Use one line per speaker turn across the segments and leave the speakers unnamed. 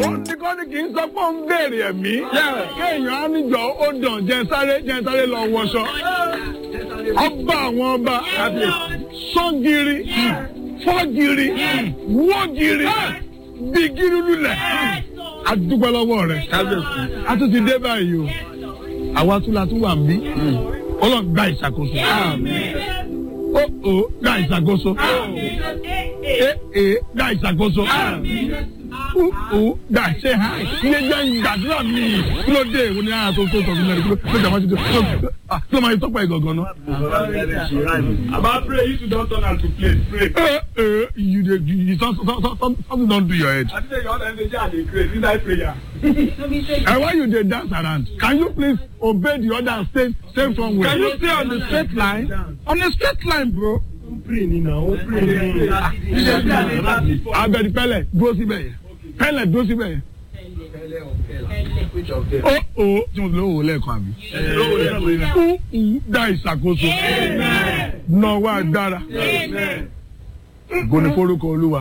ó ní kọ́ ni kì í sọ pé ó ń béèrè ẹ̀mí kéèyàn á níjọ ó dàn jẹ́ sáré jẹ́ sáré lọ wọṣọ ọba àwọn ọba sọ́gìrì fọ́gìrì wọ́gìrì bígìrì lulẹ̀ adúpẹ́ lọ́wọ́ rẹ̀ a tún ti dé báyìí o àwa tún la tún wà ń bí ọlọ́run gba ìṣàkóso ó ó gba ìṣàkóso é é gba ìṣàkóso ó ó gba ṣe ha iye jẹ́ ìgbàdúrà mi kí ló dé ìwọ ni ara tó tó tọ̀gbìn mẹ́rin kí ló kí ló máa kí ló máa yẹ tọ́pọ̀ ìgọ̀gàn náà.
About pray, you two don't turn out to play. Pray.
Eh, eh, you dey you, you some, some, some, some, something don do your head.
I think all them dey just dey craze inside prayer.
And why you dey dance around? Can you please obey the order and stay stay somewhere?
Can you stay on the straight line?
On a straight line, bro.
Pray ni na, o pray ni.
Abẹ́ni pẹ́lẹ̀ dúró síbẹ̀ yẹn. Pẹ́lẹ̀ dúró síbẹ̀ yẹn. Ó ó tí mo ti lówó lẹ́ẹ̀kan àbí. Ó ó dá ìṣàkóso. Nọ̀wọ́ agbára. Goni forúkọ Olúwa.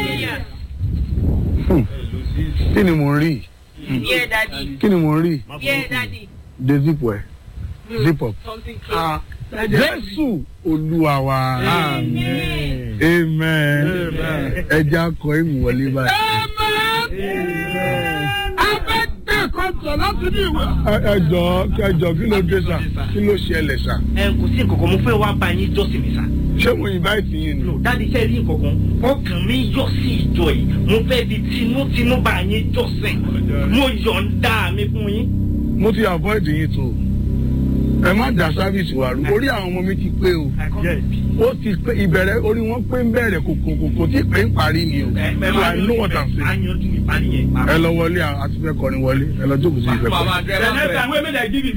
Hmm. Kí ni mò ń rí?
Yeah, daddy.
Kí ni mò ń rí?
Yeah, daddy.
De zip ẹ̀. Zip up.
Something close.
Jésù Olúwa wa. Amen. Amen. Ẹja akọ ìwọlé báyìí.
Kọ́ńtà láti ní ìwé.
Ẹ jọ ẹ jọ kí ló dé sà? Kí ló ṣẹlẹ̀ sà?
ẹ kò sí nǹkan kan mo fẹ́ wá bá yín jọ́sìn mi sá.
Ṣé mo invite yín ni?
no dáàdi iṣẹ́ rí nǹkan kan ọkàn mi yọ sí ìjọ yìí mo fẹ́ fi tinútinú bá yín jọ́sìn mo yọ̀ǹda mi fún yín.
Mo ti avoid yín tó. Ẹ má dá sáfíìsì wa rú. Orí àwọn ọmọ mi ti pé o. Ó ti pé ìbẹ̀rẹ̀ orí wọn pé ń bẹ̀rẹ̀ kòkò kòkò tí pé ń parí ni o. So I know what I'm saying.
ayanju ìparí yẹn.
Ẹ lọ wọlé àti fẹ́ kọrin wọlé. Ẹ lọ jókòó sí ìfẹ́ kọrin.
The next time wey make dem give you